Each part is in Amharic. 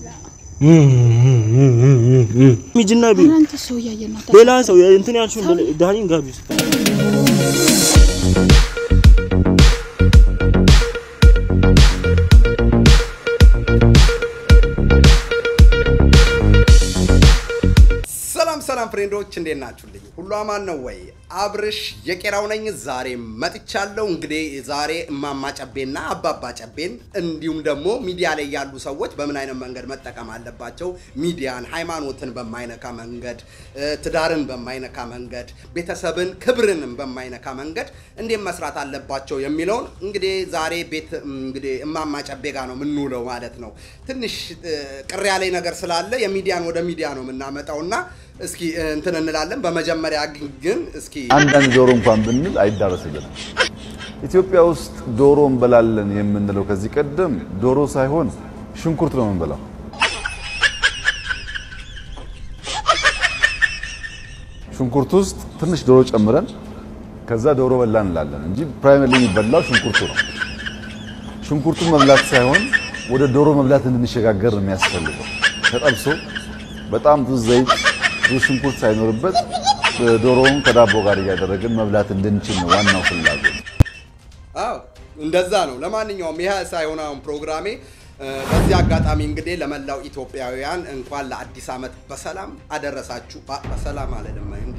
ሚጅና ቢ ኧረ አንተ ሰው እያየን ነው። ሌላ ሰው እንትን ያልሽውን ዳኒን ጋቢ ውስጥ ሰላም ሰላም ፍሬንዶች እንዴት ናችሁልኝ? ሁሉ አማን ነው ወይ? አብርሽ የቄራው ነኝ። ዛሬ መጥቻለሁ። እንግዲህ ዛሬ እማማ ጨቤና አባባ ጨቤን እንዲሁም ደግሞ ሚዲያ ላይ ያሉ ሰዎች በምን አይነት መንገድ መጠቀም አለባቸው፣ ሚዲያን፣ ሃይማኖትን በማይነካ መንገድ፣ ትዳርን በማይነካ መንገድ፣ ቤተሰብን፣ ክብርንም በማይነካ መንገድ እንዴት መስራት አለባቸው የሚለውን እንግዲህ ዛሬ ቤት እንግዲህ እማማ ጨቤ ጋር ነው የምንውለው ማለት ነው። ትንሽ ቅር ያለኝ ነገር ስላለ የሚዲያን ወደ ሚዲያ ነው የምናመጣውና እስኪ እንትን እንላለን። በመጀመሪያ ግን እስኪ አንዳንድ ዶሮ እንኳን ብንል አይዳረስልንም። ኢትዮጵያ ውስጥ ዶሮ እንበላለን የምንለው ከዚህ ቀደም ዶሮ ሳይሆን ሽንኩርት ነው የምንበላው። ሽንኩርት ውስጥ ትንሽ ዶሮ ጨምረን ከዛ ዶሮ በላን እንላለን እንጂ ፕራይመሪ የሚበላው ሽንኩርቱ ነው። ሽንኩርቱን መብላት ሳይሆን ወደ ዶሮ መብላት እንድንሸጋገር ነው የሚያስፈልገው። ተጠብሶ በጣም ብዙ ዘይት ብዙ ሽንኩርት ሳይኖርበት ዶሮውን ከዳቦ ጋር እያደረግን መብላት እንድንችል ነው ዋናው ፍላጎት። አዎ እንደዛ ነው። ለማንኛውም ይህ ሳይሆን አሁን ፕሮግራሜ በዚህ አጋጣሚ እንግዲህ ለመላው ኢትዮጵያውያን እንኳን ለአዲስ ዓመት በሰላም አደረሳችሁ። አ- በሰላም አለንም እንዴ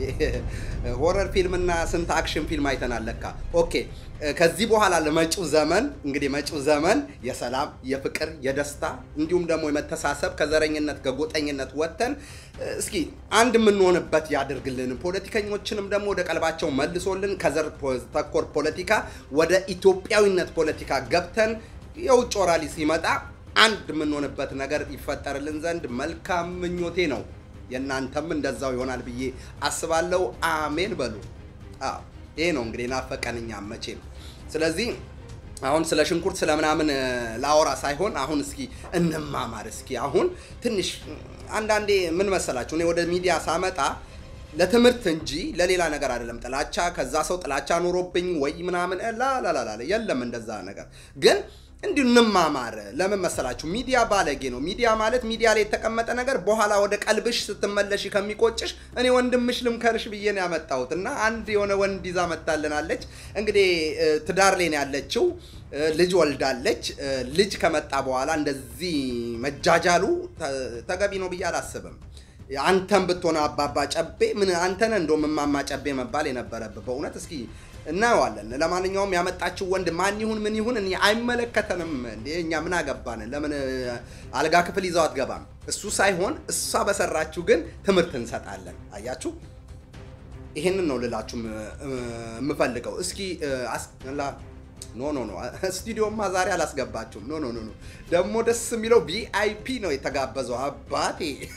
ሆረር ፊልምና ስንት አክሽን ፊልም አይተናል ለካ። ኦኬ ከዚህ በኋላ ለመጪው ዘመን እንግዲህ መጪው ዘመን የሰላም የፍቅር የደስታ እንዲሁም ደግሞ የመተሳሰብ ከዘረኝነት ከጎጠኝነት ወጥተን እስኪ አንድ የምንሆንበት ያድርግልን። ፖለቲከኞችንም ደግሞ ወደ ቀልባቸው መልሶልን ከዘር ተኮር ፖለቲካ ወደ ኢትዮጵያዊነት ፖለቲካ ገብተን የውጭ ወራሪ ሲመጣ አንድ የምንሆንበት ነገር ይፈጠርልን ዘንድ መልካም ምኞቴ ነው። የእናንተም እንደዛው ይሆናል ብዬ አስባለሁ። አሜን በሉ። አዎ ይሄ ነው እንግዲህ ናፈቀን እኛም መቼም። ስለዚህ አሁን ስለ ሽንኩርት ስለ ምናምን እ፣ ላወራ ሳይሆን አሁን እስኪ እንማማር። እስኪ አሁን ትንሽ አንዳንዴ ምን መሰላችሁ እኔ ወደ ሚዲያ ሳመጣ ለትምህርት እንጂ ለሌላ ነገር አይደለም። ጥላቻ ከዛ ሰው ጥላቻ ኖሮብኝ ወይ ምናምን ላላላላ የለም እንደዛ ነገር ግን እንዲሁ እንማማር። ለምን መሰላችሁ? ሚዲያ ባለጌ ነው። ሚዲያ ማለት ሚዲያ ላይ የተቀመጠ ነገር በኋላ ወደ ቀልብሽ ስትመለሽ ከሚቆጭሽ እኔ ወንድምሽ ልምከርሽ ብዬ ነው ያመጣሁት እና አንድ የሆነ ወንድ ይዛ መታልናለች። እንግዲህ እ፣ ትዳር ላይ ነው ያለችው እ፣ ልጅ ወልዳለች። እ፣ ልጅ ከመጣ በኋላ እንደዚህ መጃጃሉ ተ- ተገቢ ነው ብዬ አላስብም። አንተን ብትሆነ አባባ ጨቤ ምን አንተን እንደውም እማማ ጨቤ መባል የነበረብህ በእውነት እስኪ እናየዋለን። ለማንኛውም ያመጣችው ወንድ ማን ይሁን ምን ይሁን እኔ አይመለከተንም። እንዴ እኛ ምን አገባን? ለምን እ፣ አልጋ ክፍል ይዘው አትገባም? እሱ ሳይሆን እሷ በሰራችሁ ግን ትምህርት እንሰጣለን። አያችሁ፣ ይሄንን ነው ልላችሁ ም- እ፣ የምፈልገው። እስኪ እ፣ አስ- ላ- ኖ ኖ ኖ ስቱዲዮማ ዛሬ አላስገባችሁም። ኖ ኖ ኖ ኖ ደግሞ ደስ የሚለው ቪአይፒ ነው የተጋበዘው አባቴ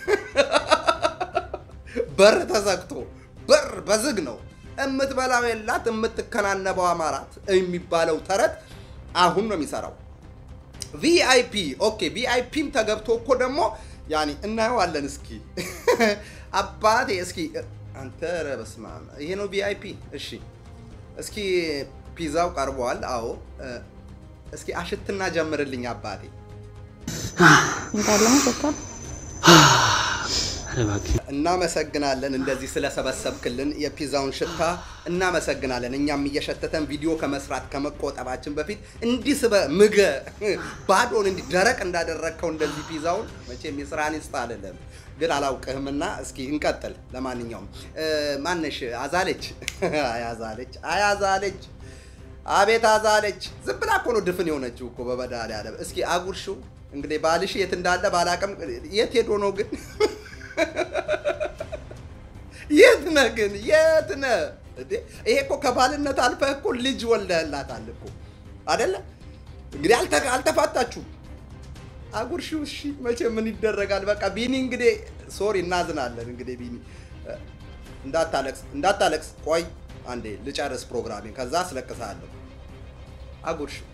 በር ተዘግቶ በር በዝግ ነው። እምትበላው የላት የምትከናነበው አማራት የሚባለው ተረት አሁን ነው የሚሰራው። ቪአይፒ ኦኬ፣ ቪአይፒም ተገብቶ እኮ ደግሞ ያኔ እናየዋለን። እስኪ አባቴ እስኪ አንተ ኧረ በስመ አብ ይሄ ነው ቪአይፒ። እሺ እስኪ ፒዛው ቀርቧል። አዎ እ፣ እስኪ አሽትና ጀምርልኝ አባቴ። እንዳለ ሰጥቷል። እናመሰግናለን እንደዚህ ስለሰበሰብክልን የፒዛውን ሽታ እናመሰግናለን። እኛም እየሸተተን ቪዲዮ ከመስራት ከመቆጠባችን በፊት እንዲህ ስበ ምገ ባዶን እንዲህ ደረቅ እንዳደረግከው እንደዚህ ፒዛውን መቼም የስራን ይስጥ አልልም፣ ግን አላውቅህምና እስኪ እንቀጥል። ለማንኛውም እ፣ ማነሽ አዛለች አያዛለች አያዛለች አቤት አዛለች። ዝም ብላ እኮ ነው ድፍን የሆነችው እኮ በመድኃኒዓለም። እስኪ አጉርሽው እንግዲህ ባልሽ የት እንዳለ ባላቅም፣ የት ሄዶ ነው ግን የት ነህ ግን የት ነህ እንዴ? ይሄ እኮ ከባልነት አልፈህ እኮ ልጅ ወልደህላታል እኮ አደለ? እንግዲህ አልተ- አልተፋታችሁም። አጉርሺው እሺ፣ መቼ ምን ይደረጋል። በቃ ቢኒ እንግዲህ ሶሪ፣ እናዝናለን። እንግዲህ ቢኒ እ፣ እንዳታለቅስ እንዳታለቅስ። ቆይ አንዴ ልጨርስ ፕሮግራሜን፣ ከዛ አስለቅስሃለሁ። አጉርሺው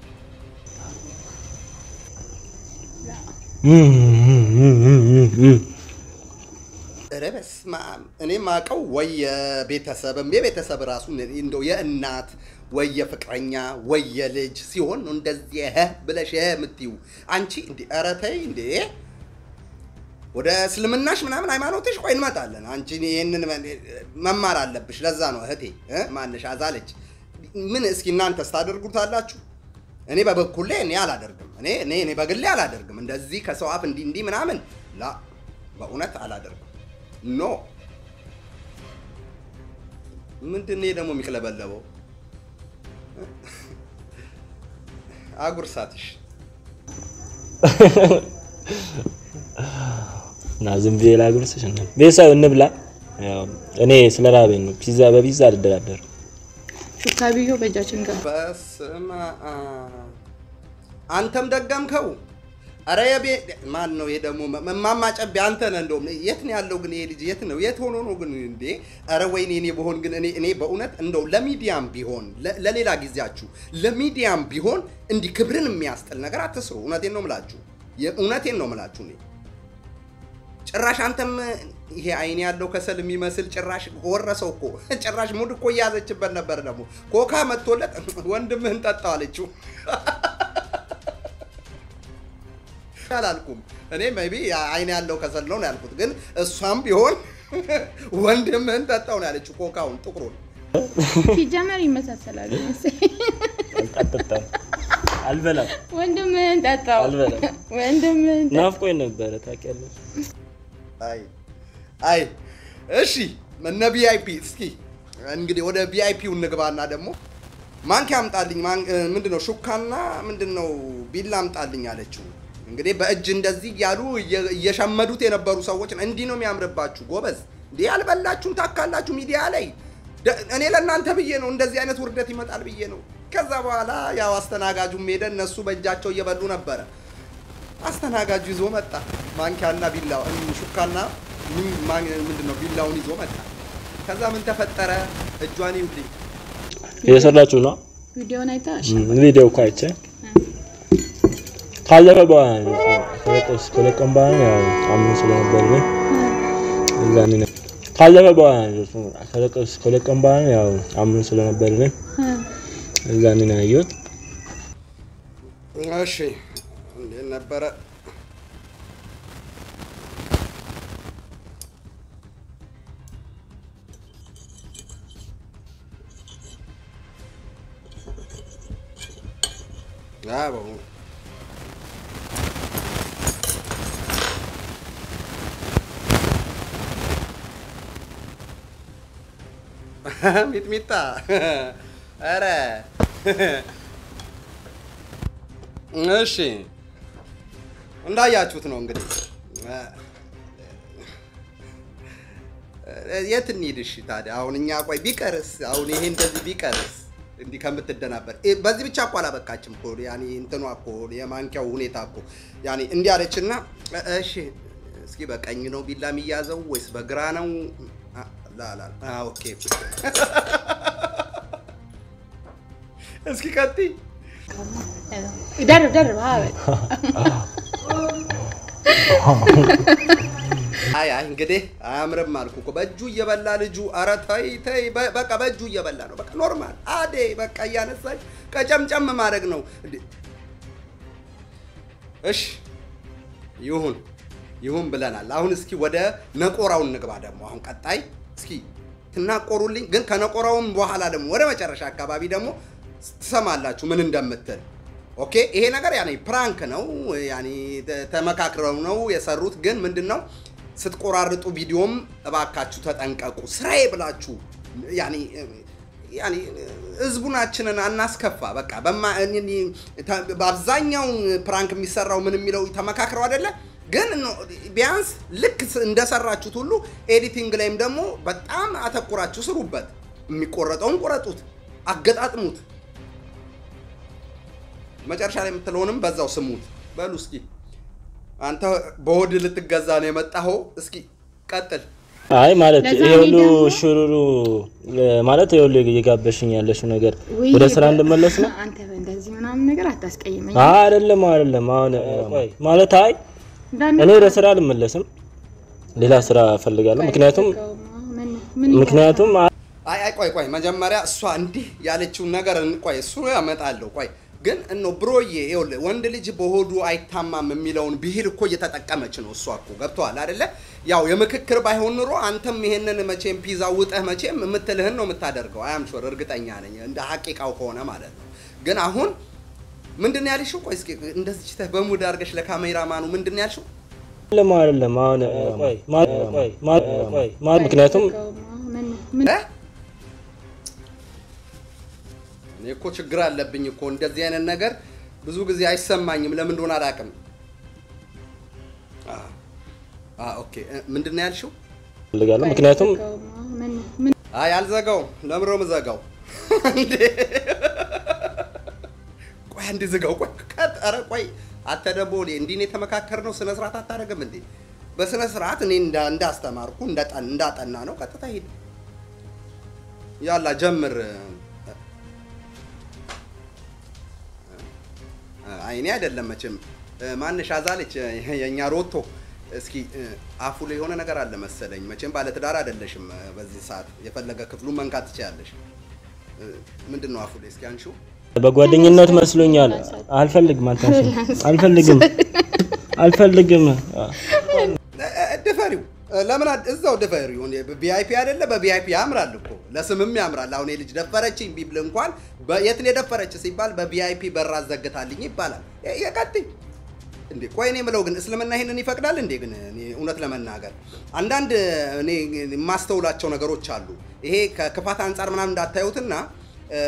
ኧረ በስመ አብ እኔ ማቀው ወይ የቤተሰብም የቤተሰብ ራሱ እንደው የእናት ወይ የፍቅረኛ ወይ የልጅ ሲሆን ነው እንደዚህ ህ ብለሽ ህ የምትዩ አንቺ እንዲ ኧረ ተይ እንዴ ወደ እስልምናሽ ምናምን ሃይማኖትሽ ቆይ እንመጣለን። አንቺ ይህንን መማር አለብሽ። ለዛ ነው እህቴ እ ማንሽ አዛለች። ምን እስኪ እናንተስ ታደርጉታላችሁ? እኔ በበኩሌ እኔ አላደርግም። እኔ እኔ እኔ በግሌ አላደርግም። እንደዚህ ከሰው አፍ እንዲህ እንዲህ ምናምን ላ በእውነት አላደርግም። ኖ ምንድን ነው ደግሞ የሚቅለበለበው? አጉርሳትሽ እና ዝም ብዬ ላጉርስሽ እና ቤተሰብ እንብላ። ያው እኔ ስለ ራበኝ ነው። ፒዛ በፒዛ አልደራደርም። ሹካ ብዮ በእጃችን ገባ። በስመ አብ አንተም ደገምከው። አረ የቤ ማን ነው ይሄ ደግሞ? እማማ ጨቤ አንተ ነህ። እንደውም የት ነው ያለው ግን ይሄ ልጅ የት ነው? የት ሆኖ ነው ግን እንዴ? አረ ወይኔ እኔ በሆን ግን እኔ እኔ በእውነት እንደው ለሚዲያም ቢሆን ለ- ለሌላ ጊዜያችሁ ለሚዲያም ቢሆን እንዲህ ክብርን የሚያስጥል ነገር አትስሩ። እውነቴን ነው ምላችሁ፣ እውነቴን ነው ምላችሁ እኔ ጭራሽ አንተም ይሄ አይን ያለው ከሰል የሚመስል ጭራሽ ወረሰው እኮ ጭራሽ ሙድ እኮ እያዘችበት ነበር። ደግሞ ኮካ መጥቶለት ወንድምህን ጠጣው አለችው። አላልኩም እኔ ሜይ ቢ አይን ያለው ከሰል ነው ነው ያልኩት፣ ግን እሷም ቢሆን ወንድምህን ጠጣው ነው ያለችው። ኮካውን ጥቁሩን ሲጀመር ይመሳሰላሉ መሰለኝ። አልጠጣም፣ አልበላም፣ ወንድምህን ጠጣው፣ አልበላም። ወንድምህን ጠጣው። ናፍቆኝ ነበረ ታውቂያለሽ። አይ አይ እሺ፣ እነ ቪአይፒ እስኪ እንግዲህ ወደ ቪአይፒው እንግባና ደግሞ ማንኪያ አምጣልኝ። ምንድን ነው ሹካና ምንድን ነው ቢላ አምጣልኝ አለችው። እንግዲህ በእጅ እንደዚህ እያሉ እየ- እየሸመዱት የነበሩ ሰዎች እንዲህ ነው የሚያምርባችሁ ጎበዝ። እንዲህ ያልበላችሁም ታካላችሁ ሚዲያ ላይ ደ- እኔ ለእናንተ ብዬ ነው እንደዚህ አይነት ውርደት ይመጣል ብዬ ነው። ከዛ በኋላ ያው አስተናጋጁም ሄደ። እነሱ በእጃቸው እየበሉ ነበረ። አስተናጋጁ ይዞ መጣ። ማንኪያና ቢላው ሹካና ምን- ማን- ምንድን ነው ቢላውን ይዞ መጣ። ከዛ ምን ተፈጠረ? እጇን ይውልኝ እየሰራችሁ ነው ቪዲዮን አይተሽ ቪዲዮ እኮ አይቼ ካለፈ በኋላ ነው ከለቀስ ከለቀም በኋላ ነው ያው አምን ስለነበር ነው እዛ ነው ካለፈ በኋላ ነው እሱ ከለቀስ ከለቀም በኋላ ነው ያው አምን ስለነበር ነው እዛ ነው ያየሁት። እሺ እንዴት ነበረ? አዎ ሚጥሚጣ ኧረ እሺ እንዳያችሁት ነው እንግዲህ የት እንሂድ? እሺ ታዲያ አሁን እኛ ቆይ ቢቀርስ አሁን ይሄ እንደዚህ ቢቀርስ እንዲህ ከምትደናበር እ- በዚህ ብቻ እኮ አላበቃችም እኮ ያኔ እንትኗ እኮ የማንኪያው ሁኔታ እኮ ያኔ እንዲህ አለችና እ- እሺ እስኪ በቀኝ ነው ቢላ የሚያዘው ወይስ በግራ ነው? አ- ላላ አ ኦኬ እስኪ ቀጥይ ደርብ ደርብ ሀበል አይ አይ እንግዲህ አያምርም አልኩ እኮ በእጁ እየበላ ልጁ። ኧረ ተይ ተይ፣ በ- በቃ በእጁ እየበላ ነው። በቃ ኖርማል አዴ በቃ እያነሳች ቀጨምጨም ማድረግ ነው እንዴ። እሺ ይሁን ይሁን ብለናል። አሁን እስኪ ወደ ነቆራው እንግባ። ደግሞ አሁን ቀጣይ እስኪ ትናቆሩልኝ፣ ግን ከነቆራውም በኋላ ደግሞ ወደ መጨረሻ አካባቢ ደግሞ ትሰማላችሁ ምን እንደምትል። ኦኬ ይሄ ነገር ያኔ ፕራንክ ነው፣ ያኔ ተ- ተመካክረው ነው የሰሩት። ግን ምንድን ነው ስትቆራርጡ ቪዲዮም እባካችሁ ተጠንቀቁ። ስራዬ ብላችሁ ያኔ ያኔ ህዝቡናችንን አናስከፋ። በቃ በማ እኔ- እኔ- ተ- በአብዛኛው ፕራንክ የሚሰራው ምን የሚለው ተመካክረው አይደለ? ግን ኖ- ቢያንስ ልክ ስ- እንደሰራችሁት ሁሉ ኤዲቲንግ ላይም ደግሞ በጣም አተኩራችሁ ስሩበት። የሚቆረጠውን ቁረጡት፣ አገጣጥሙት። መጨረሻ ላይ የምትለውንም በዛው ስሙት። በሉ እስኪ አንተ በሆድ ልትገዛ ነው የመጣኸው። እስኪ ቀጥል። አይ ማለት ለዛ ይሄ እኔ ሁሉ ደግሞ- ሽሩሩ እ፣ ማለት ይሄ ሁሉ እየጋበሽኝ ያለሽው ነገር ውይ፣ ወደ ስራ እንድመለስ ነው? አንተ እንደዚህ ምናምን ነገር አታስቀይመኝ። አይ አይደለም አይደለም። አሁን ቆይ ማለት አይ እንዳንተ እኔ ወደ ስራ አልመለስም፣ ሌላ ስራ እፈልጋለሁ። ምክንያቱም ምን ምን ምክንያቱም አይ አይ ቆይ ቆይ መጀመሪያ እሷ እንዲህ ያለችውን ነገር እን- ቆይ እሱ ያመጣለሁ። ቆይ ግን እኖ ብሮዬ ይኸውልህ ወንድ ልጅ በሆዱ አይታማም የሚለውን ብሂል እኮ እየተጠቀመች ነው እሷ እኮ ገብቶሃል አይደለ? ያው የምክክር ባይሆን ኑሮ አንተም ይሄንን መቼም ፒዛ ውጠህ መቼም የምትልህን ነው የምታደርገው። አያም ሾር እርግጠኛ ነኝ እንደ ሀቂቃው ከሆነ ማለት ነው። ግን አሁን ምንድን ነው ያልሽው? ቆይ እስኪ እንደዚህ ተህ በሙድ አድርገሽ ለካሜራማኑ ምንድን ነው ያልሽው? አይደለም አይደለም። አሁን ቆይ ማ- ቆይ ማ- ቆይ ማ- ምክንያቱም ምን ምን እ? እኔ እኮ ችግር አለብኝ እኮ እንደዚህ አይነት ነገር ብዙ ጊዜ አይሰማኝም። ለምን እንደሆነ አላውቅም። አ አ ኦኬ እ፣ ምንድን ነው ያልሽው? ፈልጋለሁ ምክንያቱም ምን ምን አይ አልዘጋውም። ለምሮ ምዘጋው እንዴ? ቆይ አንድ ዝጋው። ቆይ ቀጥ ኧረ ቆይ አንተ ደግሞ እኔ እንዲህ ነው የተመካከርነው። ስነ ስርዓት አታደርግም እንዴ? በስነ ስርዓት እኔ እንዳ እንዳስተማርኩ እንዳጠን እንዳጠና ነው። ቀጥታ ሂድ። ያላ ጀምር። አይኔ አይደለም መቼም ማንሽ አዛለች የእኛ ሮቶ። እስኪ አፉ ላይ የሆነ ነገር አለ መሰለኝ። መቼም ባለትዳር አይደለሽም። በዚህ ሰዓት የፈለገ ክፍሉን መንካት ትችያለሽ። ምንድን ነው አፉ ላይ? እስኪ አንሺው። በጓደኝነት መስሎኛል። አልፈልግም፣ አልታሽም፣ አልፈልግም፣ አልፈልግም። ድፈሪው ለምን አድ- እዛው ድፈሪው። ቪአይፒ አይደለ? በቪአይፒ ያምራል እኮ ለስምም ያምራል። አሁን የልጅ ደፈረችኝ ቢብል እንኳን በ- የት ነው የደፈረች ሲባል በቪአይፒ በር አዘግታልኝ ይባላል። የ- የቀጥይ እንዴ ቆይ እኔ የምለው ግን እስልምና ይሄንን ይፈቅዳል እንዴ? ግን እኔ እውነት ለመናገር አንዳንድ እኔ የማስተውላቸው ነገሮች አሉ። ይሄ ከክፋት አንጻር ምናምን እንዳታዩትና እ፣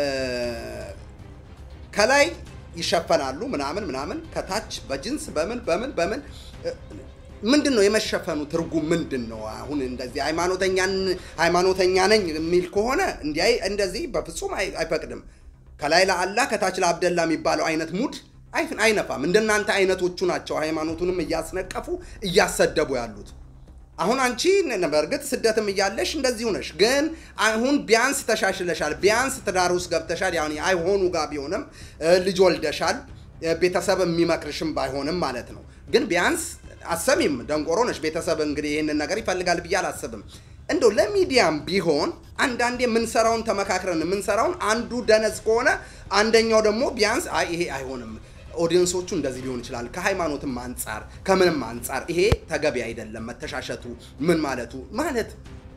ከላይ ይሸፈናሉ ምናምን ምናምን ከታች በጅንስ በምን በምን በምን እ፣ ምንድን ነው የመሸፈኑ ትርጉም ምንድን ነው? አሁን እንደዚህ ሃይማኖተኛን ሃይማኖተኛ ነኝ የሚል ከሆነ እንዲህ እንደዚህ በፍጹም አይ- አይፈቅድም። ከላይ ለአላህ ከታች ለአብደላ የሚባለው አይነት ሙድ አይ- አይነፋም። እንደናንተ አይነቶቹ ናቸው ሃይማኖቱንም እያስነቀፉ እያሰደቡ ያሉት። አሁን አንቺ ነ- በእርግጥ ስደትም እያለሽ እንደዚሁ ነሽ፣ ግን አሁን ቢያንስ ተሻሽለሻል። ቢያንስ ትዳር ውስጥ ገብተሻል። ያው አይሆኑ ጋር ቢሆንም እ፣ ልጅ ወልደሻል። እ፣ ቤተሰብ የሚመክርሽም ባይሆንም ማለት ነው። ግን ቢያንስ አሰሚም ደንቆሮ ነሽ። ቤተሰብ እንግዲህ ይህንን ነገር ይፈልጋል ብዬ አላስብም። እንደው ለሚዲያም ቢሆን አንዳንዴ የምንሰራውን ተመካክረን የምንሰራውን አንዱ ደነዝ ከሆነ አንደኛው ደግሞ ቢያንስ አይ ይሄ አይሆንም ኦዲየንሶቹ እንደዚህ ሊሆን ይችላል። ከሃይማኖትም አንጻር ከምንም አንጻር ይሄ ተገቢ አይደለም። መተሻሸቱ ምን ማለቱ ማለት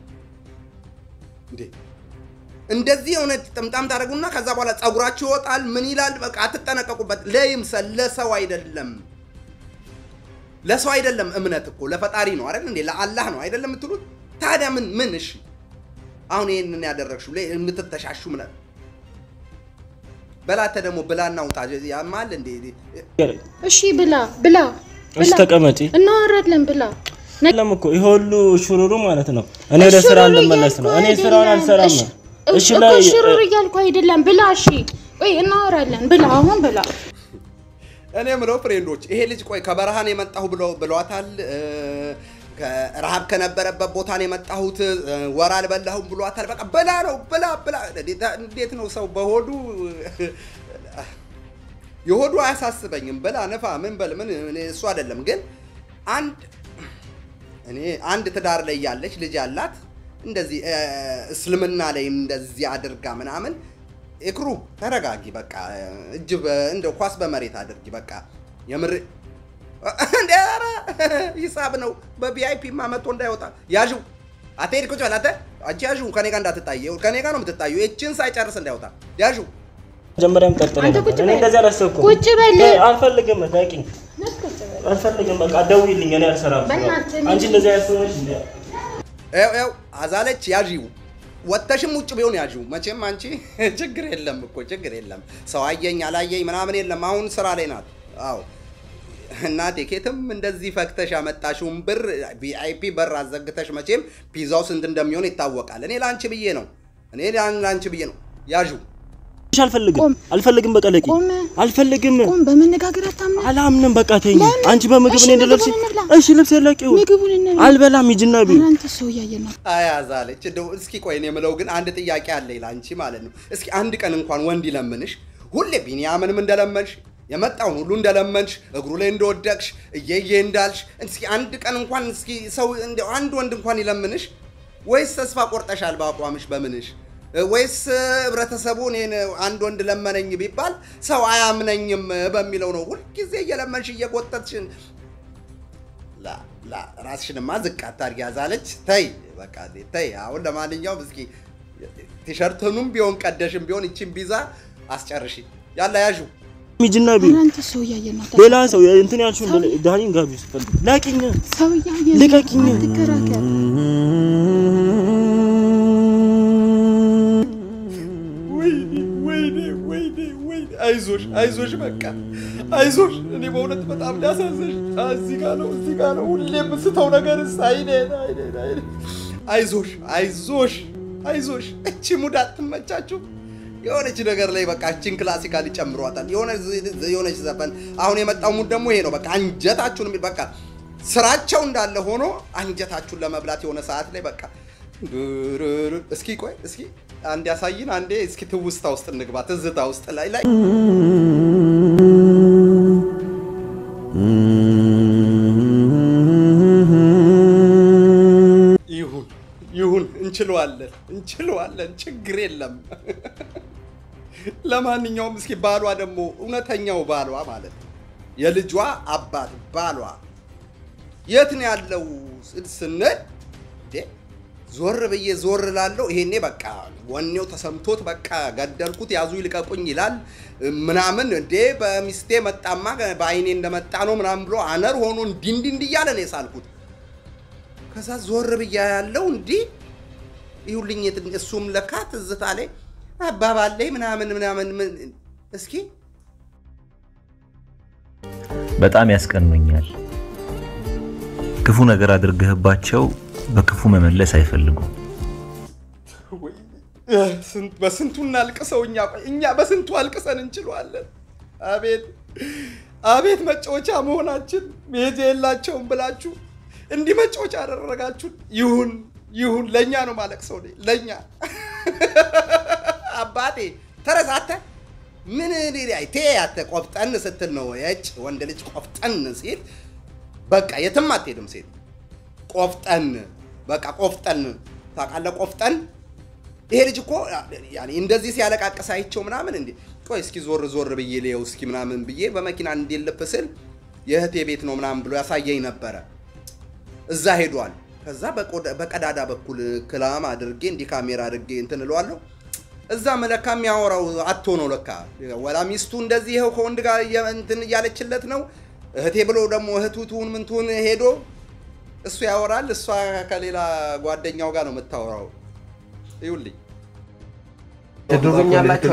እንዴ እንደዚህ የሆነ ጥምጣም ታደርጉና ከዛ በኋላ ጸጉራችሁ ይወጣል። ምን ይላል? በቃ አትጠነቀቁበት። ለይምሰል ለሰው አይደለም ለሰው አይደለም። እምነት እኮ ለፈጣሪ ነው አይደል እንዴ? ለአላህ ነው አይደለም የምትሉት? ታዲያ ምን ምን እሺ፣ አሁን ይሄንን ያደረግሽው ላይ የምትተሻሹ ምን በላተ ደግሞ ብላና ውጣ ያማል እንዴ? እሺ ብላ ብላ እሺ ብላ ተቀመጪ። እናወራለን ብላ የለም እኮ ይሄ ሁሉ ሹሩሩ ማለት ነው። እኔ ወደ ስራ ሽሩሩ ልመለስ ነው። እያልኩ እኔ ስራውን አይደለም። አልሰራም። እሺ፣ እሺ እኮ ላይ ሽሩሩ እያልኩ አይደለም ብላ እሺ ቆይ እናወራለን ብላ አሁን ብላ እኔ የምለው ፍሬንዶች ይሄ ልጅ ቆይ ከበረሃን የመጣሁ ብለው ብሏታል። እ፣ ከረሃብ ከነበረበት ቦታ ነው የመጣሁት እ፣ ወር አልበላሁም ብሏታል። በቃ ብላ ነው ብላ ብላ። እንዴት ነው ሰው በሆዱ የሆዱ አያሳስበኝም። ብላ ንፋ ምን በል ምን እኔ እሱ አይደለም ግን አንድ እኔ አንድ ትዳር ላይ ያለች ልጅ ያላት እንደዚህ እ፣ እስልምና ላይ እንደዚህ አድርጋ ምናምን እክሩ ተረጋጊ። በቃ እጅ በ- እንደ ኳስ በመሬት አድርጊ። በቃ የምር እንደ ኧረ ሂሳብ ነው። በቪአይፒ ማ መጥቶ እንዳይወጣ ያዡ። አትሄድ ቁጭ በል አንተ አንቺ ያዡ። ከኔ ጋር እንዳትጣይ፣ ከኔ ጋር ነው የምትጣዩ። እችን ሳይጨርስ እንዳይወጣ ያዡ። መጀመሪያም ጠርጥሬ አንተ ነበር። ቁጭ እኔ በል። እንደዚህ አላሰብኩም። ቁጭ በል። እ፣ አልፈልግም። ታውቂኝ አልፈልግም። በቃ ደውይልኝ። እኔ አልሰራም። በእናትህ አንቺ እንደዚህ ያሰበሽ እንዴ? ያው ያው አዛለች ያዢው ወጥተሽም ውጭ ቢሆን ያዢው። መቼም አንቺ ችግር የለም እኮ ችግር የለም። ሰው አየኝ አላየኝ ምናምን የለም። አሁን ስራ ላይ ናት። አዎ እናቴ ኬትም እንደዚህ ፈክተሽ ያመጣሽውን ብር ቪአይፒ በር አዘግተሽ መቼም ፒዛው ስንት እንደሚሆን ይታወቃል። እኔ ለአንቺ ብዬ ነው እኔ ለአንቺ ብዬ ነው ያዢው። እሺ፣ አልፈልግም ቆም። አልፈልግም። በቃ ለቂ ቆም። አልፈልግም። ቆም በመነጋገር አታምና አላምንም። በቃ ተይኝ። ለምን? አንቺ በምግብ እሺ፣ እኔ እንደለብሽ ምግቡን እንብላ። እሺ፣ ልብስ ለቂው ምግቡን እንብላ። አልበላም ሂጂና ቢ ኧረ አንተ ሰው እያየን ነው አያዛለች እንደው እስኪ ቆይ እኔ የምለው ግን አንድ ጥያቄ አለ ለአንቺ ማለት ነው። እስኪ አንድ ቀን እንኳን ወንድ ይለምንሽ ሁሌ ቢኒያምንም እንደለመንሽ የመጣውን ሁሉ እንደለመንሽ እግሩ ላይ እንደወደቅሽ እየዬ እንዳልሽ እስኪ አንድ ቀን እንኳን እስኪ ሰው እንደው አንድ ወንድ እንኳን ይለምንሽ ወይስ ተስፋ ቆርጠሻል በአቋምሽ በምንሽ ወይስ ህብረተሰቡ እኔን አንድ ወንድ ለመነኝ ቢባል ሰው አያምነኝም በሚለው ነው ሁልጊዜ እየለመንሽ እየጎተትሽን ላ- ላ- ራስሽንማ ዝቅ አታድርጊ ያዛለች። ተይ በቃ ተይ። አሁን ለማንኛውም እስኪ ቲሸርትኑም ቢሆን ቀደሽም ቢሆን ይችን ቢዛ አስጨርሺ። ያላ ያዡ ሚጅና ቢ ኧረ አንተ ሰው እያየን ነው። ሌላ ሰው እንትን ያልሽውን ዳኒን ጋቢ ስትፈልግ ላኪኝ፣ ሰው እያየን ነው። ልቀቂኝ። አትከራከር። ወይኔ ወይኔ ወይኔ ወይኔ፣ አይዞሽ አይዞሽ፣ በቃ አይዞሽ። እኔ በእውነት በጣም ሊያሳዝሽ እዚህ ጋ ነው እዚህ ጋ ነው ሁሌ የምስተው ነገርስ፣ አይኔ አይኔ አይኔ። አይዞሽ አይዞሽ አይዞሽ። እቺ ሙድ አትመቻችሁ? የሆነች ነገር ላይ በቃ እቺን ክላሲካል ይጨምሯታል። የሆነ የሆነች ዘፈን አሁን የመጣው ሙድ ደግሞ ይሄ ነው። በቃ አንጀታችሁን የሚል በቃ ስራቸው እንዳለ ሆኖ አንጀታችሁን ለመብላት የሆነ ሰዓት ላይ በቃ ዱሩሩ። እስኪ ቆይ እስኪ አንድ ያሳይን አንዴ እስኪ ትውስታ ውስጥ እንግባ። ትዝታ ውስጥ ላይ ላይ ይሁን ይሁን፣ እንችለዋለን እንችለዋለን፣ ችግር የለም። ለማንኛውም እስኪ ባሏ ደግሞ እውነተኛው ባሏ ማለት ነው የልጇ አባት ባሏ የት ነው ያለው ስንል እንዴ ዞር ብዬ ዞር ላለው ይሄኔ በቃ ወኔው ተሰምቶት በቃ ገደልኩት ያዙ ይልቀቁኝ ይላል ምናምን እንዴ በሚስቴ መጣማ በአይኔ እንደመጣ ነው ምናምን ብሎ አነር ሆኖ እንዲህ እንዲህ እንዲህ እያለ ነው የሳልኩት። ከዛ ዞር ብያ ያለው እንዲህ ይሁልኝ የት- እሱም ለካ ትዝታ ላይ አባባል ላይ ምናምን ምናምን ምን- እስኪ በጣም ያስቀኑኛል። ክፉ ነገር አድርገህባቸው በክፉ መመለስ አይፈልጉም። ወይ፣ እ፣ ስንት- በስንቱ እናልቅሰው እኛ ቆይ፣ እኛ በስንቱ አልቅሰን እንችለዋለን። አቤት አቤት መጫወቻ መሆናችን መሄጃ የላቸውም ብላችሁ እንዲህ መጫወቻ አደረጋችሁን። ይሁን ይሁን፣ ለእኛ ነው ማለቅሰው እኔ ለእኛ አባቴ ተረሳተ ምን ቴ ያተ ቆፍጠን ስትል ነው የጭ ወንድ ልጅ ቆፍጠን ሲል በቃ የትም አትሄድም ሴት ቆፍጠን በቃ ቆፍጠን ታውቃለህ ቆፍጠን ይሄ ልጅ እኮ ያኔ እንደዚህ ሲያለቃቅስ አይቼው ምናምን እንዴ ቆይ እስኪ ዞር ዞር ብዬ ልየው እስኪ ምናምን ብዬ በመኪና እንዲልፍ ስል የእህቴ ቤት ነው ምናምን ብሎ ያሳየኝ ነበረ እዛ ሄዷል ከዛ በቆዳ- በቀዳዳ በኩል ክላም አድርጌ እንዲህ ካሜራ አድርጌ እንትን እለዋለሁ እዛ መለካ የሚያወራው አቶ ነው ለካ ወላ ሚስቱ እንደዚህ ይኸው ከወንድ ጋር እየ- እንትን እያለችለት ነው እህቴ ብሎ ደግሞ እህቱ ትሁን ምን ትሁን ሄዶ እሱ ያወራል እሷ ከሌላ ጓደኛው ጋር ነው የምታወራው ይውልኝ ትዱሩኛላችሁ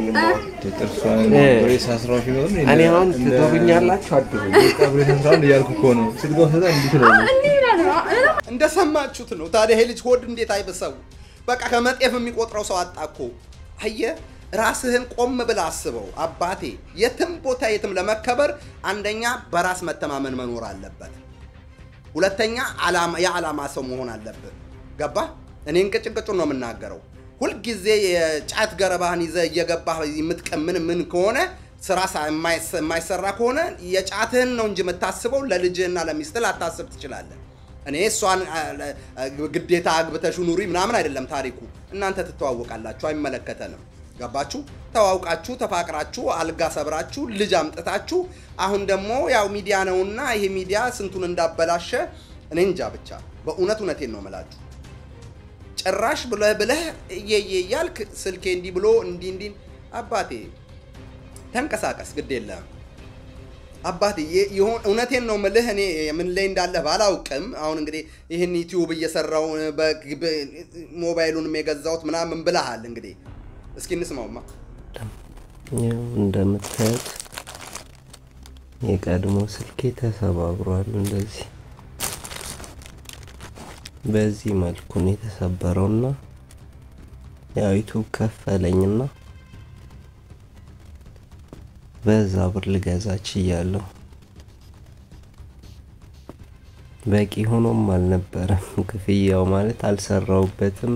እኔ አሁን ትዱሩኛላችሁ አድሩኝ እያልኩ እኮ ነው። ስልክ ወሰዳ እንዲህ ትላለች። እንደሰማችሁት ነው ታዲያ ይሄ ልጅ ሆድ እንዴት አይብሰው በቃ ከመጤፍ የሚቆጥረው ሰው አጣ እኮ አየህ ራስህን ቆም ብለህ አስበው አባቴ የትም ቦታ የትም ለመከበር አንደኛ በራስ መተማመን መኖር አለበት ሁለተኛ ዓላማ- የዓላማ ሰው መሆን አለብህ ገባ እኔ እንቅጭንቅጩን ነው የምናገረው ሁልጊዜ የጫት ገረባህን ይዘህ እየገባህ የምትቀምን ምን ከሆነ ስራ ሳ- የማይሰ- የማይሰራ ከሆነ የጫትህን ነው እንጂ የምታስበው ለልጅህና ለሚስትህ ላታስብ ትችላለህ እኔ እሷን አ, አ, ግዴታ አግብተሽ ኑሪ ምናምን አይደለም ታሪኩ እናንተ ትተዋወቃላችሁ አይመለከተንም ገባችሁ ተዋውቃችሁ ተፋቅራችሁ አልጋ ሰብራችሁ ልጅ አምጥታችሁ አሁን ደግሞ ያው ሚዲያ ነውና ይሄ ሚዲያ ስንቱን እንዳበላሸ እኔ እንጃ ብቻ በእውነት እውነቴን ነው የምላችሁ ጭራሽ ብለህ ብለህ እየየ እያልክ ስልኬ እንዲህ ብሎ እንዲህ እንዲህ አባቴ ተንቀሳቀስ ግድ የለም አባቴ የ- የሆን- እውነቴን ነው ምልህ እኔ ምን ላይ እንዳለህ ባላውቅም አሁን እንግዲህ ይህን ዩቲዩብ እየሰራው በ- በ- ሞባይሉንም የገዛሁት ምናምን ብለሃል እንግዲህ እስኪ እንስማውማ ያው እንደምታዩት የቀድሞ ስልኬ ተሰባብሯል። እንደዚህ በዚህ መልኩ ነው የተሰበረውና ያው ዩቱብ ከፈለኝና በዛ ብር ልገዛ ችያለሁ። በቂ ሆኖም አልነበረም ክፍያው ማለት አልሰራውበትም።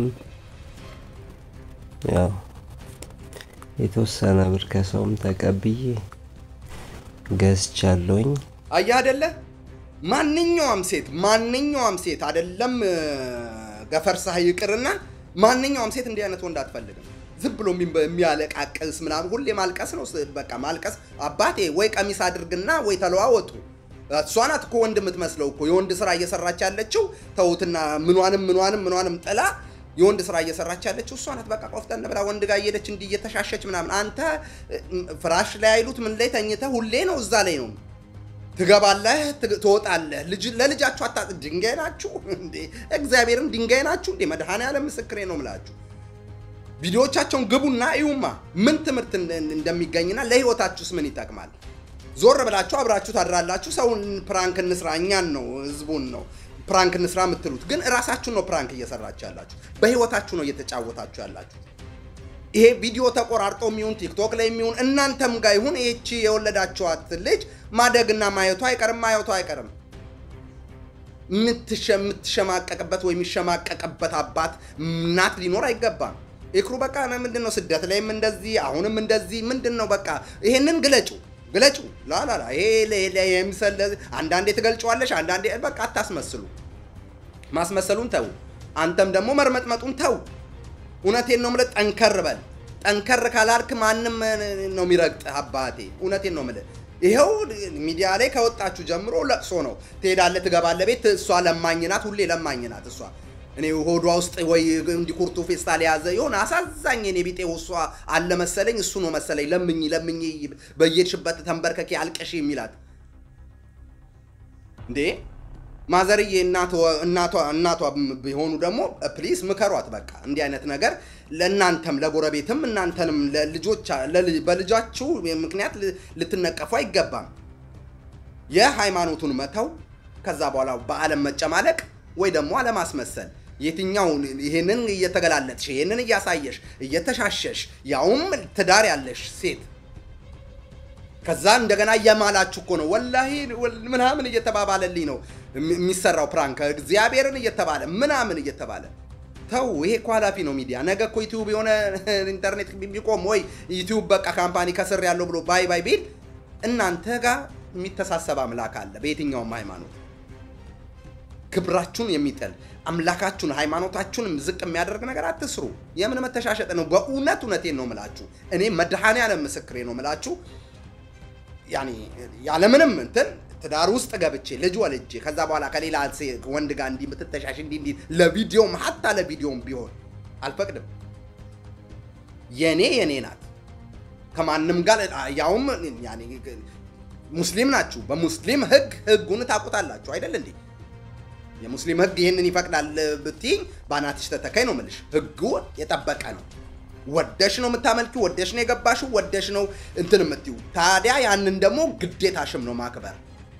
ያው የተወሰነ ብር ከሰውም ተቀብዬ ገዝቻለሁኝ። አየህ አይደለ ማንኛውም ሴት ማንኛውም ሴት አይደለም እ፣ ገፈርሳህ ይቅርና ማንኛውም ሴት እንዲህ አይነት ወንድ አትፈልግም። ዝም ብሎ የሚ- የሚያለቃቅስ ምናምን ሁሌ ማልቀስ ነው። ስ- በቃ ማልቀስ። አባቴ ወይ ቀሚስ አድርግና ወይ ተለዋወጡ። እሷ ናት እኮ ወንድ የምትመስለው እኮ የወንድ ስራ እየሰራች ያለችው ተውትና፣ ምኗንም ምኗንም ምኗንም ጥላ የወንድ ስራ እየሰራች ያለችው እሷ ናት። በቃ ቆፍጠን ብላ ወንድ ጋር እየሄደች እንዲህ እየተሻሸች ምናምን። አንተ እ፣ ፍራሽ ላይ አይሉት ምን ላይ ተኝተህ ሁሌ ነው እዛ ላይ ነው ትገባለህ ትግ- ትወጣለህ። ልጅ ለልጃችሁ አታ ድንጋይ ናችሁ እንዴ? እግዚአብሔርን ድንጋይ ናችሁ እንዴ? መድኃኔዓለም ምስክሬ ነው ምላችሁ። ቪዲዮዎቻቸውን ግቡና እዩማ ምን ትምህርት እንደ- እንደሚገኝና ለህይወታችሁስ ምን ይጠቅማል። ዞር ብላችሁ አብራችሁ ታድራላችሁ። ሰውን ፕራንክ እንስራ፣ እኛን ነው ህዝቡን ነው ፕራንክ እንስራ የምትሉት፣ ግን እራሳችሁን ነው ፕራንክ እየሰራችሁ ያላችሁ። በህይወታችሁ ነው እየተጫወታችሁ ያላችሁ። ይሄ ቪዲዮ ተቆራርጦ የሚሆን ቲክቶክ ላይ የሚሆን እናንተም ጋር ይሁን ይህቺ የወለዳችኋት ልጅ ማደግና ማየቷ አይቀርም ማየቷ አይቀርም። የምትሸ- የምትሸማቀቅበት ወይ የሚሸማቀቅበት አባት እናት ሊኖር አይገባም። ኢክሩ በቃ ምንድን ነው ስደት ላይም እንደዚህ አሁንም እንደዚህ ምንድን ነው በቃ ይሄንን ግለጩ ግለጩ ላላላ ይሄ ለ- ለ- የምሰል አንዳንዴ ትገልጨዋለሽ አንዳንዴ በቃ አታስመስሉ። ማስመሰሉን ተው። አንተም ደግሞ መርመጥመጡን ተው። እውነቴን ነው የምልህ፣ ጠንከር በል። ጠንከር ካላልክ ማንም ነው የሚረግጥህ አባቴ። እውነቴን ነው የምልህ። ይኸው ሚዲያ ላይ ከወጣችሁ ጀምሮ ለቅሶ ነው። ትሄዳለህ፣ ትገባለህ ቤት። እሷ ለማኝ ናት፣ ሁሌ ለማኝ ናት እሷ። እኔ ሆዷ ውስጥ ወይ እንዲህ ኩርቱ ፌስታል የያዘ የሆነ አሳዛኝ እኔ ቢጤ እሷ አለ መሰለኝ። እሱ ነው መሰለኝ ለምኝ ለምኝ በየሄድሽበት ተንበርከኬ አልቀሽ የሚላት እንዴ ማዘርዬ እናቷ እናቷ ቢሆኑ ደግሞ ፕሊስ ምከሯት። በቃ እንዲህ አይነት ነገር ለእናንተም ለጎረቤትም እናንተንም ለልጆች በልጃችሁ ምክንያት ልትነቀፉ አይገባም። የሃይማኖቱን መተው ከዛ በኋላ በዓለም መጨማለቅ ወይ ደግሞ አለማስመሰል የትኛውን ይሄንን እየተገላለጥሽ ይሄንን እያሳየሽ እየተሻሸሽ ያውም ትዳር ያለሽ ሴት ከዛ እንደገና እየማላችሁ እኮ ነው ወላሂ ምናምን እየተባባለልኝ ነው የሚሰራው ፕራንክ እግዚአብሔርን እየተባለ ምናምን እየተባለ ተው። ይሄ እኮ ኃላፊ ነው ሚዲያ። ነገ እኮ ዩቲዩብ የሆነ ኢንተርኔት ቢቆም ወይ ዩቲዩብ በቃ ካምፓኒ ከስር ያለው ብሎ ባይ ባይ ቢል እናንተ ጋር የሚተሳሰብ አምላክ አለ። በየትኛውም ሃይማኖት ክብራችሁን የሚጥል አምላካችሁን ሃይማኖታችሁንም ዝቅ የሚያደርግ ነገር አትስሩ። የምን መተሻሸጥ ነው? በእውነት እውነቴን ነው ምላችሁ። እኔ መድኃኔዓለም ምስክሬ ነው ምላችሁ ያኔ ያለምንም እንትን ትዳር ውስጥ ገብቼ ልጅ ወልጄ ከዛ በኋላ ከሌላ ወንድ ጋር እንዲህ የምትተሻሽ እንዲህ እንዲህ ለቪዲዮም ሀታ ለቪዲዮም ቢሆን አልፈቅድም። የኔ የኔ ናት። ከማንም ጋር ያውም ያኔ ሙስሊም ናችሁ። በሙስሊም ህግ ህጉን ታውቁታላችሁ አይደል እንዴ? የሙስሊም ህግ ይህንን ይፈቅዳል ብትይኝ በአናትሽ ተተካይ ነው የምልሽ። ህጉ የጠበቀ ነው። ወደሽ ነው የምታመልኪው፣ ወደሽ ነው የገባሽው፣ ወደሽ ነው እንትን የምትዩ። ታዲያ ያንን ደግሞ ግዴታሽም ነው ማክበር፣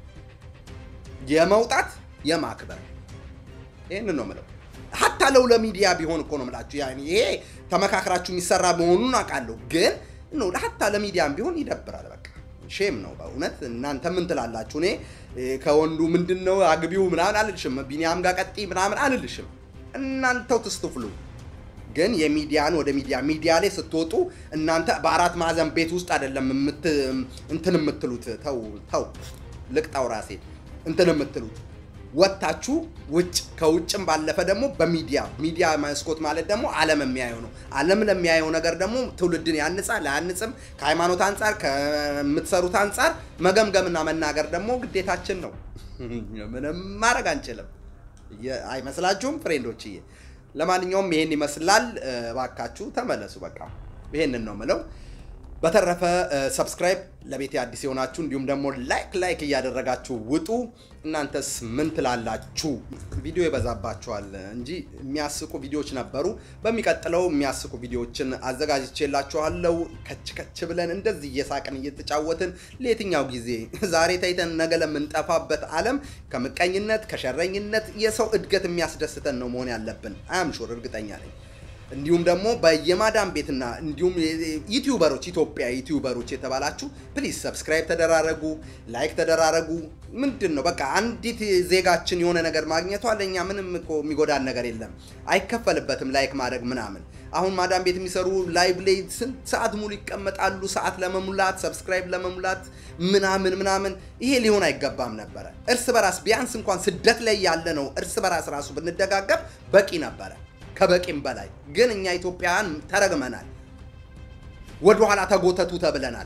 የመውጣት የማክበር። ይህንን ነው የምለው። ሀታ ለው ለሚዲያ ቢሆን እኮ ነው የምላችሁ። ያኔ ይሄ ተመካክራችሁ የሚሰራ መሆኑን አውቃለሁ፣ ግን ነው ሀታ ለሚዲያም ቢሆን ይደብራል። በቃ ሼም ነው በእውነት። እናንተ ምን ትላላችሁ? እኔ ከወንዱ ምንድን ነው አግቢው ምናምን አልልሽም፣ ቢኒያም ጋር ቀጢ ምናምን አልልሽም። እናንተው ትስትፍሉ ግን የሚዲያን ወደ ሚዲያ ሚዲያ ላይ ስትወጡ እናንተ በአራት ማዕዘን ቤት ውስጥ አይደለም እንትን የምትሉት። ተው ተው፣ ልቅጣው ራሴ እንትን የምትሉት ወጥታችሁ ውጭ፣ ከውጭም ባለፈ ደግሞ በሚዲያ ሚዲያ መስኮት ማለት ደግሞ ዓለም የሚያየው ነው። ዓለም ለሚያየው ነገር ደግሞ ትውልድን ያንጻል አያንጽም፣ ከሃይማኖት አንጻር ከምትሰሩት አንጻር መገምገምና መናገር ደግሞ ግዴታችን ነው። ምንም ማድረግ አንችልም። አይመስላችሁም ፍሬንዶችዬ? ለማንኛውም ይሄን ይመስላል። እባካችሁ ተመለሱ። በቃ ይሄንን ነው ምለው። በተረፈ ሰብስክራይብ ለቤቴ አዲስ የሆናችሁ እንዲሁም ደግሞ ላይክ ላይክ እያደረጋችሁ ውጡ። እናንተስ ምን ትላላችሁ? ቪዲዮ ይበዛባችኋል እንጂ የሚያስቁ ቪዲዮዎች ነበሩ። በሚቀጥለው የሚያስቁ ቪዲዮዎችን አዘጋጅቼላችኋለሁ። ከች ከች ብለን እንደዚህ እየሳቅን እየተጫወትን ለየትኛው ጊዜ ዛሬ ታይተን ነገ ለምንጠፋበት ዓለም ከምቀኝነት ከሸረኝነት የሰው እድገት የሚያስደስተን ነው መሆን ያለብን። አያምሹር እርግጠኛ ነኝ። እንዲሁም ደግሞ በየማዳም ቤትና እንዲሁም ዩቲዩበሮች ኢትዮጵያ ዩቲዩበሮች የተባላችሁ ፕሊዝ ሰብስክራይብ ተደራረጉ፣ ላይክ ተደራረጉ። ምንድን ነው በቃ አንዲት ዜጋችን የሆነ ነገር ማግኘቷ ለእኛ ምንም እኮ የሚጎዳን ነገር የለም። አይከፈልበትም ላይክ ማድረግ ምናምን። አሁን ማዳም ቤት የሚሰሩ ላይቭ ላይ ስንት ሰዓት ሙሉ ይቀመጣሉ፣ ሰዓት ለመሙላት ሰብስክራይብ ለመሙላት ምናምን ምናምን። ይሄ ሊሆን አይገባም ነበረ። እርስ በራስ ቢያንስ እንኳን ስደት ላይ ያለ ነው እርስ በራስ ራሱ ብንደጋገብ በቂ ነበረ። ከበቂም በላይ ግን እኛ ኢትዮጵያውያን ተረግመናል። ወደኋላ ተጎተቱ ተብለናል።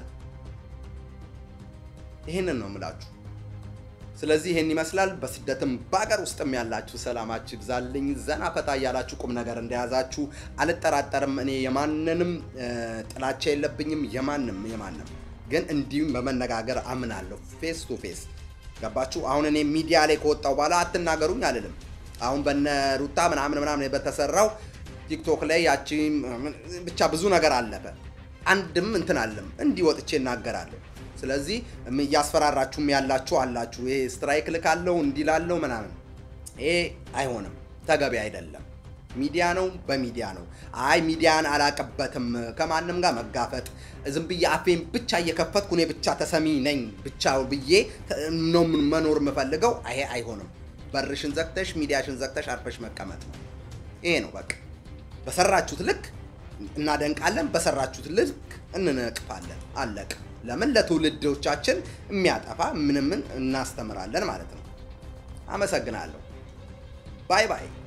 ይህንን ነው የምላችሁ። ስለዚህ ይህን ይመስላል። በስደትም በሀገር ውስጥም ያላችሁ ሰላማችሁ ይብዛልኝ። ዘና ፈታ እያላችሁ ቁም ነገር እንደያዛችሁ አልጠራጠርም። እኔ የማንንም እ፣ ጥላቻ የለብኝም። የማንም የማንም ግን እንዲሁም በመነጋገር አምናለሁ። ፌስ ቱ ፌስ ገባችሁ? አሁን እኔ ሚዲያ ላይ ከወጣው በኋላ አትናገሩኝ አልልም። አሁን በነ ሩታ ምናምን ምናምን በተሰራው ቲክቶክ ላይ ያቺ ብቻ ብዙ ነገር አለፈ። አንድም እንትን አለም እንዲህ ወጥቼ እናገራለሁ። ስለዚህ እም- እያስፈራራችሁም ያላችሁ አላችሁ። ይሄ ስትራይክ ልካለው እንዲህ ላለው ምናምን ይሄ አይሆንም፣ ተገቢ አይደለም። ሚዲያ ነው፣ በሚዲያ ነው። አይ ሚዲያን አላቅበትም ከማንም ጋር መጋፈጥ ዝም ብዬ አፌን ብቻ እየከፈትኩ እኔ ብቻ ተሰሚ ነኝ ብቻ ብዬ ተ- ነው ምን- መኖር የምፈልገው። ይሄ አይሆንም። በርሽን ዘግተሽ ሚዲያሽን ዘግተሽ አርፈሽ መቀመጥ ነው። ይሄ ነው በቃ። በሰራችሁት ልክ እናደንቃለን፣ በሰራችሁት ልክ እንነቅፋለን። አለቅ። ለምን ለትውልዶቻችን የሚያጠፋ ምንምን እናስተምራለን ማለት ነው። አመሰግናለሁ። ባይ ባይ።